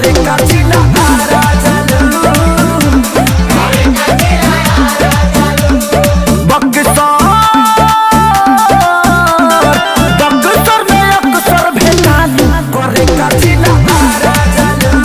करे कचिला आरा चलू बक्सर बक्सर में अक्सर भेटालू करे कचिला आरा चलू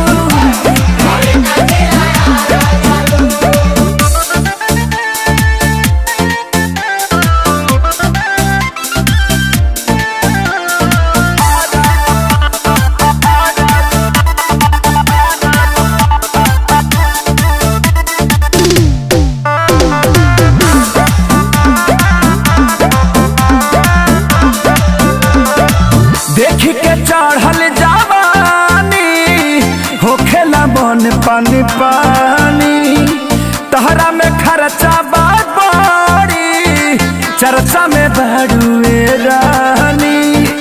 देख के चढ़ल जवानी होखेला मन पानी पानी तहरा में खर्चा बात बड़ी चर्चा में बड़ुए रानी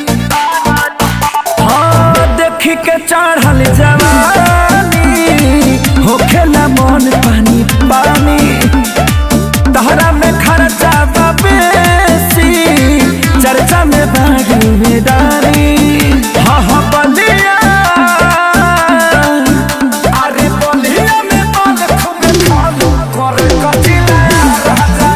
हाँ देख के चढ़ल जवानी होखेला मन पानी पानी तहरा में खर्चा बा बेसी चर्चा में भागीदारी हाँ हाँ बलिया अरे बलिया में बाल खूब खालू करे कचिला राजा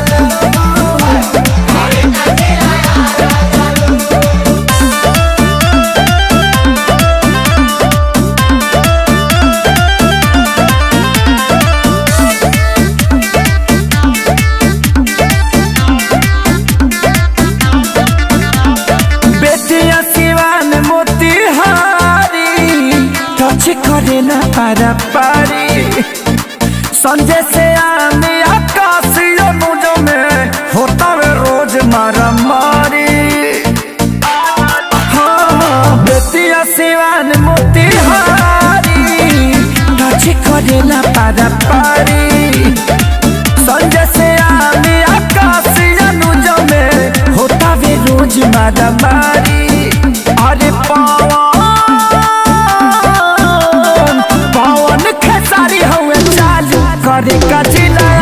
बेटिया सिवान मोतिहारी टच करे ना पारा पारी संजय से आने आकाश अनुज में होता वे रोज मारा मारी हाँ बेटिया सिवान मोतिहारी टच करे ना पारा पारी संजय से आने आकाश अनुज में होता वे रोज मारा मारी अरे पवन पवन खेसारी हुए चालू करे कचिला